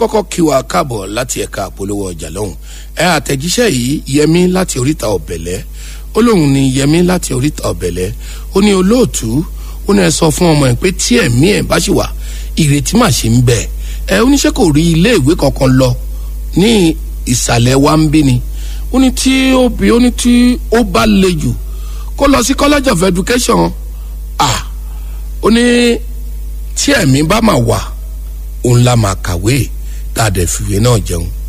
kọ́kọ́ kí wa káàbọ̀ láti ẹ̀ka àpolówó ọjà lọ́hùn ẹ àtẹ̀jíṣẹ́ yìí yẹmí láti oríta ọ̀bẹ̀lẹ̀ ó lóun ní yẹmí láti oríta ọ̀bẹ̀lẹ̀ ó ní olóòtú ó ní ẹ sọ fún ọmọ ẹ pé tí ẹ̀mí ẹ̀ bá ṣì wà ìrètí mà ṣe ń bẹ ẹ oníṣẹ́ kò rí ilé ìwé kankan lọ ní ìsàlẹ̀ wa ń bí ni ó ní tí ó bí ó ní tí ó bá le jù kó lọ sí college of education ah ó ní tí ẹ̀mí bá mà wà òun la máa kàwé tá a dẹ̀ fìwé náà jẹun